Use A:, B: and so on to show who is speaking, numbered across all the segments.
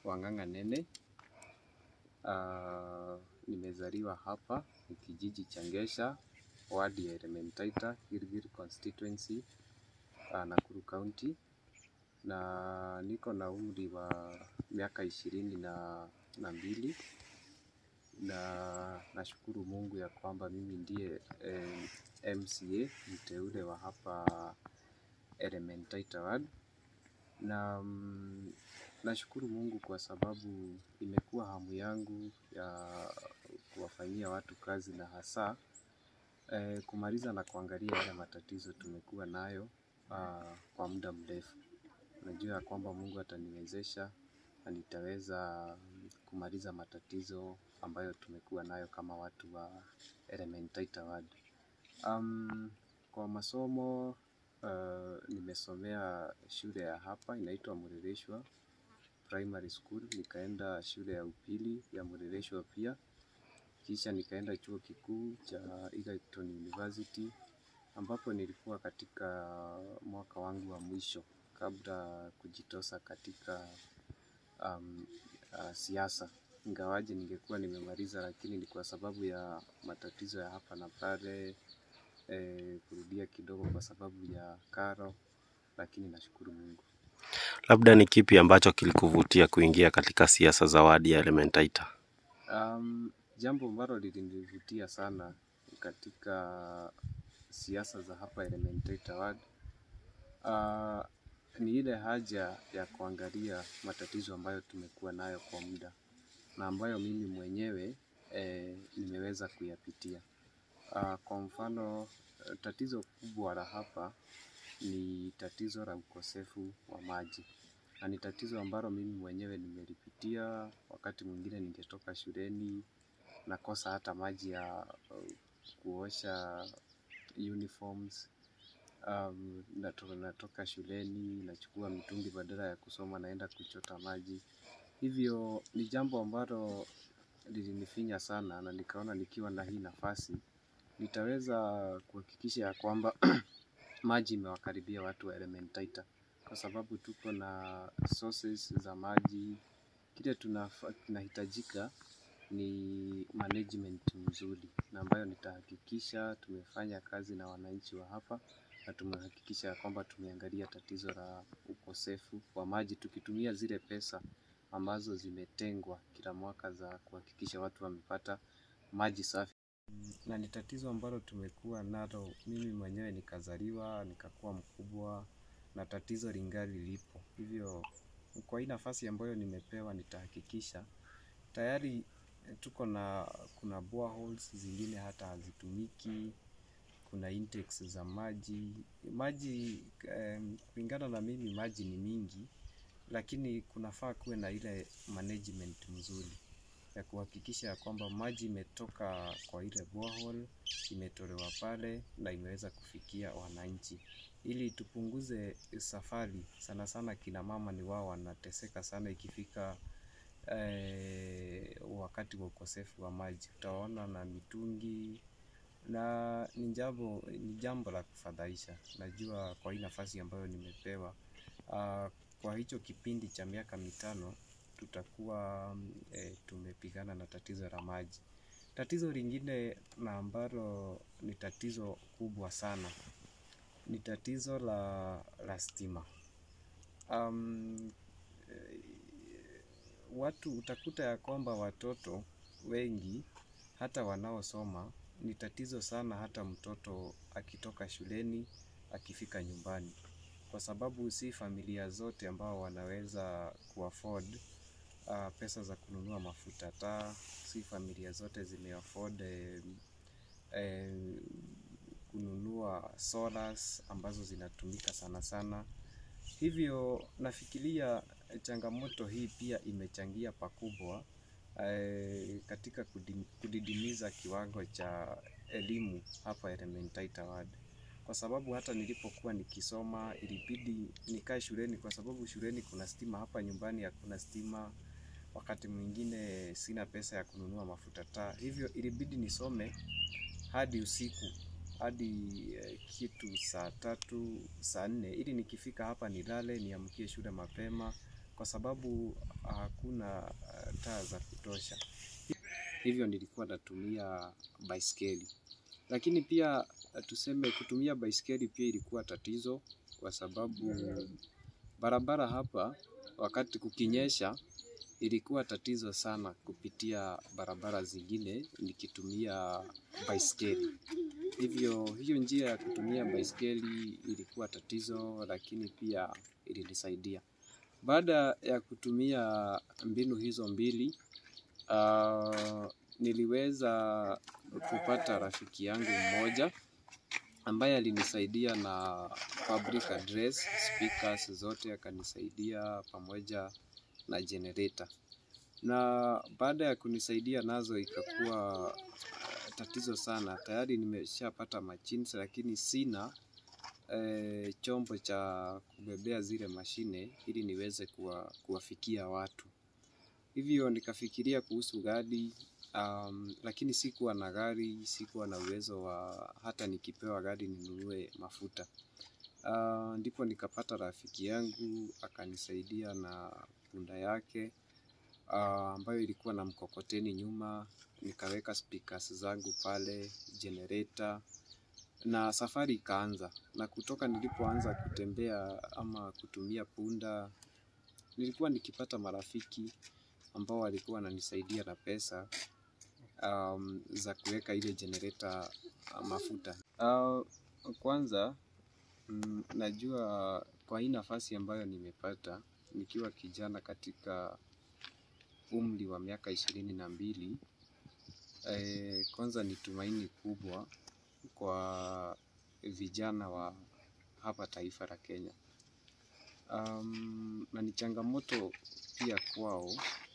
A: Wang'ang'a Nene. Uh, nimezaliwa hapa ni kijiji cha Ngesha, wadi ya Elementaita, Gilgil constituency, uh, Nakuru County, na niko na umri wa miaka ishirini na, na mbili na nashukuru Mungu ya kwamba mimi ndiye eh, MCA mteule wa hapa Elementaita ward na mm, nashukuru Mungu kwa sababu imekuwa hamu yangu ya kuwafanyia watu kazi na hasa eh, kumaliza na kuangalia yale matatizo tumekuwa nayo ah, kwa muda mrefu. Najua ya kwamba Mungu ataniwezesha na nitaweza kumaliza matatizo ambayo tumekuwa nayo kama watu wa Elementaita ward. Um, kwa masomo uh, nimesomea shule ya hapa inaitwa Muleleshwa Primary School, nikaenda shule ya upili ya Muleleshwa pia, kisha nikaenda chuo kikuu cha Egerton University ambapo nilikuwa katika mwaka wangu wa mwisho kabla kujitosa katika um, uh, siasa. Ingawaje ningekuwa nimemaliza, lakini ni kwa sababu ya matatizo ya hapa na pale eh, kurudia kidogo kwa sababu ya karo, lakini nashukuru Mungu.
B: Labda ni kipi ambacho kilikuvutia kuingia katika siasa za wadi ya Elementaita?
A: Um, jambo ambalo lilinivutia sana katika siasa za hapa Elementaita ward uh, ni ile haja ya kuangalia matatizo ambayo tumekuwa nayo kwa muda na ambayo mimi mwenyewe eh, nimeweza kuyapitia. Uh, kwa mfano eh, tatizo kubwa la hapa ni tatizo la ukosefu wa maji na ni tatizo ambalo mimi mwenyewe nimelipitia. Wakati mwingine ningetoka shuleni nakosa hata maji ya uh, kuosha uniforms. Um, natoka, natoka shuleni nachukua mitungi badala ya kusoma naenda kuchota maji. Hivyo ni jambo ambalo lilinifinya sana, na nikaona nikiwa na hii nafasi nitaweza kuhakikisha ya kwamba maji imewakaribia watu wa Elementaita kwa sababu tuko na sources za maji. Kile tunafa- kinahitajika ni management mzuri, na ambayo nitahakikisha tumefanya kazi na wananchi wa hapa na tumehakikisha ya kwamba tumeangalia tatizo la ukosefu wa maji tukitumia zile pesa ambazo zimetengwa kila mwaka za kuhakikisha watu wamepata maji safi na ni tatizo ambalo tumekuwa nalo. Mimi mwenyewe nikazaliwa nikakuwa mkubwa na tatizo lingali lipo. Hivyo kwa hii nafasi ambayo nimepewa, nitahakikisha tayari eh, tuko na kuna boreholes zingine hata hazitumiki, kuna intakes za maji maji em, kulingana na mimi maji ni mingi, lakini kunafaa kuwe na ile management mzuri ya kuhakikisha ya kwamba maji imetoka kwa ile borehole imetolewa pale na imeweza kufikia wananchi, ili tupunguze safari. Sana sana kina mama ni wao wanateseka sana ikifika eh, wakati wa ukosefu wa maji, utaona na mitungi na ni jambo ni jambo la kufadhaisha. Najua kwa hii nafasi ambayo nimepewa, ah, kwa hicho kipindi cha miaka mitano tutakuwa mm, eh, tumepigana na tatizo la maji. Tatizo lingine na ambalo ni tatizo kubwa sana ni tatizo la, la stima. Um, eh, watu utakuta ya kwamba watoto wengi hata wanaosoma ni tatizo sana, hata mtoto akitoka shuleni akifika nyumbani, kwa sababu si familia zote ambao wanaweza kuafford uh, pesa za kununua mafuta taa, si familia zote zimeafford eh, eh, kununua solars ambazo zinatumika sana sana. Hivyo nafikiria eh, changamoto hii pia imechangia pakubwa eh, katika kudim- kudidimiza kiwango cha elimu hapa Elementaita ward, kwa sababu hata nilipokuwa nikisoma ilibidi nikae shuleni, kwa sababu shuleni kuna stima, hapa nyumbani hakuna stima. Wakati mwingine sina pesa ya kununua mafuta taa, hivyo ilibidi nisome hadi usiku hadi eh, kitu saa tatu saa nne ili nikifika hapa nilale niamkie shule mapema, kwa kwa sababu hakuna uh, taa za kutosha, hivyo nilikuwa natumia baiskeli. Lakini pia uh, tuseme kutumia baiskeli pia ilikuwa tatizo, kwa sababu barabara hapa wakati kukinyesha ilikuwa tatizo sana kupitia barabara zingine nikitumia baiskeli. Hivyo hiyo njia ya kutumia baiskeli ilikuwa tatizo, lakini pia ilinisaidia. Baada ya kutumia mbinu hizo mbili, uh, niliweza kupata rafiki yangu mmoja ambaye alinisaidia na fabric address, speakers zote akanisaidia pamoja na generator. Na baada ya kunisaidia nazo ikakuwa uh, tatizo sana. Tayari nimeshapata machines lakini sina eh, chombo cha kubebea zile mashine ili niweze kuwa, kuwafikia watu. Hivyo nikafikiria kuhusu gari um, lakini sikuwa na gari, sikuwa na uwezo wa hata nikipewa gari ninunue mafuta. Uh, ndipo nikapata rafiki yangu akanisaidia na punda yake uh, ambayo ilikuwa na mkokoteni nyuma, nikaweka speakers zangu pale, generator na safari ikaanza. Na kutoka nilipoanza kutembea ama kutumia punda, nilikuwa nikipata marafiki ambao walikuwa wananisaidia na pesa um, za kuweka ile generator uh, mafuta. Uh, kwanza mm, najua kwa hii nafasi ambayo nimepata nikiwa kijana katika umri wa miaka ishirini na mbili eh, kwanza ni tumaini kubwa kwa vijana wa hapa taifa la Kenya. Um, na ni changamoto pia kwao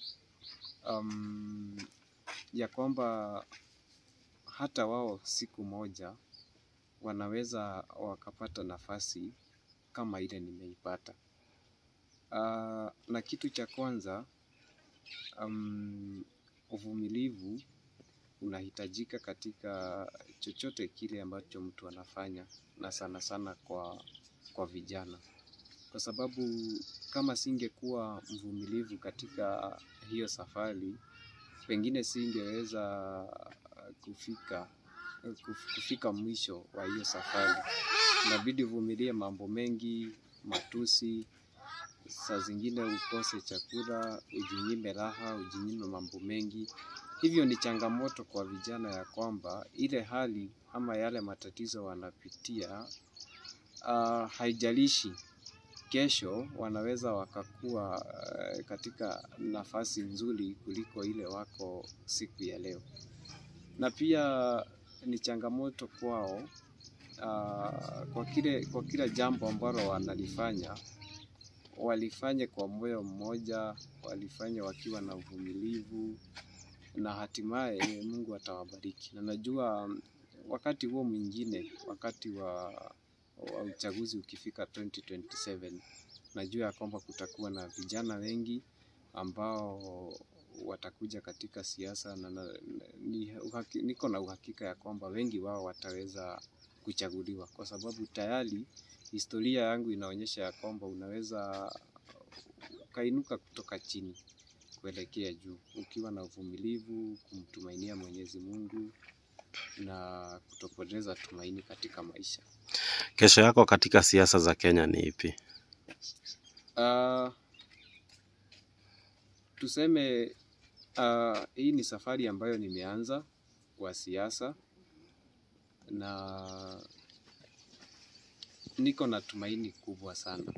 A: um, ya kwamba hata wao siku moja wanaweza wakapata nafasi kama ile nimeipata. Uh, na kitu cha kwanza um, uvumilivu unahitajika katika chochote kile ambacho mtu anafanya, na sana sana kwa, kwa vijana, kwa sababu kama singekuwa mvumilivu katika hiyo safari, pengine singeweza kufika kufika mwisho wa hiyo safari. Inabidi uvumilie mambo mengi, matusi, saa zingine ukose chakula, ujinyime raha, ujinyime mambo mengi. Hivyo ni changamoto kwa vijana ya kwamba ile hali ama yale matatizo wanapitia uh, haijalishi kesho wanaweza wakakuwa uh, katika nafasi nzuri kuliko ile wako siku ya leo, na pia ni changamoto kwao uh, kwa kile kwa kila jambo ambalo wanalifanya walifanye kwa moyo mmoja, walifanye wakiwa na uvumilivu na hatimaye Mungu atawabariki. Na najua wakati huo mwingine, wakati wa, wa uchaguzi ukifika 2027, najua ya kwamba kutakuwa na vijana wengi ambao watakuja katika siasa na, na, ni, uhaki, niko na uhakika ya kwamba wengi wao wataweza kuchaguliwa kwa sababu tayari historia yangu inaonyesha ya kwamba unaweza ukainuka kutoka chini kuelekea juu ukiwa na uvumilivu, kumtumainia Mwenyezi Mungu na kutopoteza tumaini katika maisha.
B: Kesho yako katika siasa za Kenya ni ipi?
A: Uh, tuseme uh, hii ni safari ambayo nimeanza kwa siasa na niko na tumaini kubwa sana,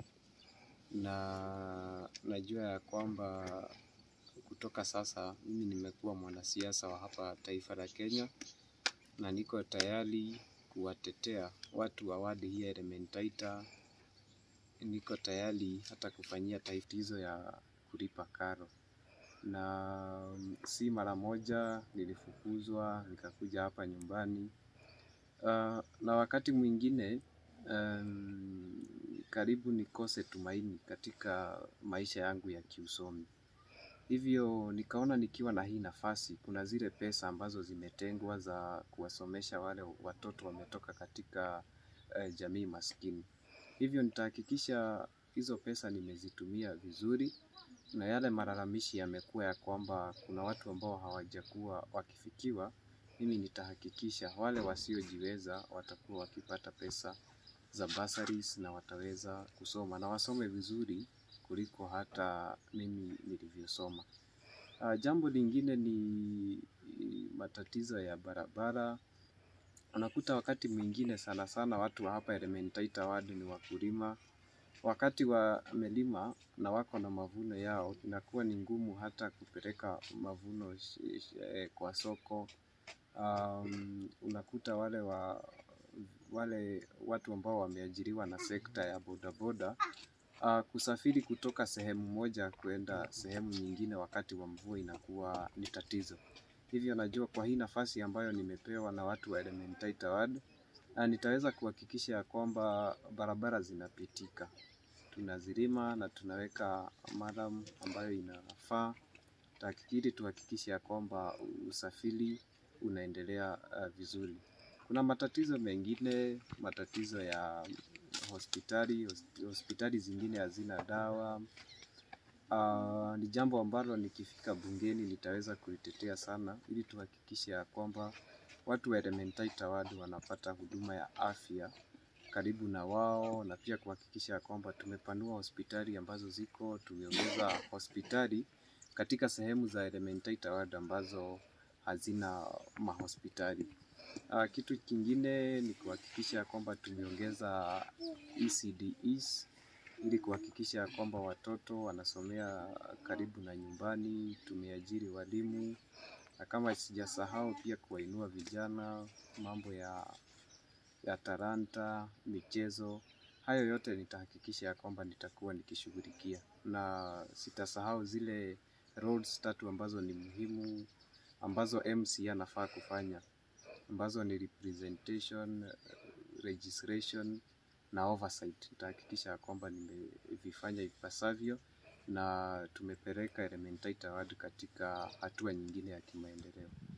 A: na najua ya kwamba kutoka sasa mimi nimekuwa mwanasiasa wa hapa taifa la Kenya, na niko tayari kuwatetea watu wa wadi hii ya Elementaita. Niko tayari hata kufanyia taifa hizo ya kulipa karo, na si mara moja nilifukuzwa nikakuja hapa nyumbani. Uh, na wakati mwingine um, karibu nikose tumaini katika maisha yangu ya kiusomi. Hivyo nikaona nikiwa na hii nafasi, kuna zile pesa ambazo zimetengwa za kuwasomesha wale watoto wametoka katika uh, jamii maskini. Hivyo nitahakikisha hizo pesa nimezitumia vizuri, na yale malalamishi yamekuwa ya kwamba kuna watu ambao hawajakuwa wakifikiwa, mimi nitahakikisha wale wasiojiweza watakuwa wakipata pesa za bursaries na wataweza kusoma na wasome vizuri kuliko hata mimi nilivyosoma. Uh, jambo lingine ni matatizo ya barabara. Unakuta wakati mwingine sana sana watu wa hapa Elementaita ward ni wakulima. Wakati wamelima na wako na mavuno yao, inakuwa ni ngumu hata kupeleka mavuno sh- sh- eh, kwa soko. Um, unakuta wale wa wale watu ambao wameajiriwa na sekta ya bodaboda uh, kusafiri kutoka sehemu moja kwenda sehemu nyingine wakati wa mvua inakuwa ni tatizo. Hivyo najua kwa hii nafasi ambayo nimepewa na watu wa Elementaita ward uh, nitaweza kuhakikisha ya kwamba barabara zinapitika, tunazilima na tunaweka madam ambayo inafaa tahakikiri tuhakikishe ya kwamba usafiri unaendelea uh, vizuri. Kuna matatizo mengine, matatizo ya hospitali, hos- hospitali zingine hazina dawa. Uh, ni jambo ambalo nikifika bungeni nitaweza kulitetea sana ili tuhakikishe ya kwamba watu wa Elementaita ward wanapata huduma ya afya karibu na wao na pia kuhakikisha ya kwamba tumepanua hospitali ambazo ziko, tumeongeza hospitali katika sehemu za Elementaita ward ambazo hazina mahospitali. Uh, kitu kingine ni kuhakikisha ya kwamba tumeongeza ECDEs ili kuhakikisha ya kwamba watoto wanasomea karibu na nyumbani. Tumeajiri walimu na kama sijasahau pia kuwainua vijana, mambo ya ya talanta, michezo. Hayo yote nitahakikisha ya kwamba nitakuwa nikishughulikia, na sitasahau zile roads tatu ambazo ni muhimu ambazo MC anafaa kufanya ambazo ni representation, registration na oversight. Nitahakikisha ya kwamba nimevifanya ipasavyo na tumepeleka Elementaita ward katika hatua nyingine ya kimaendeleo.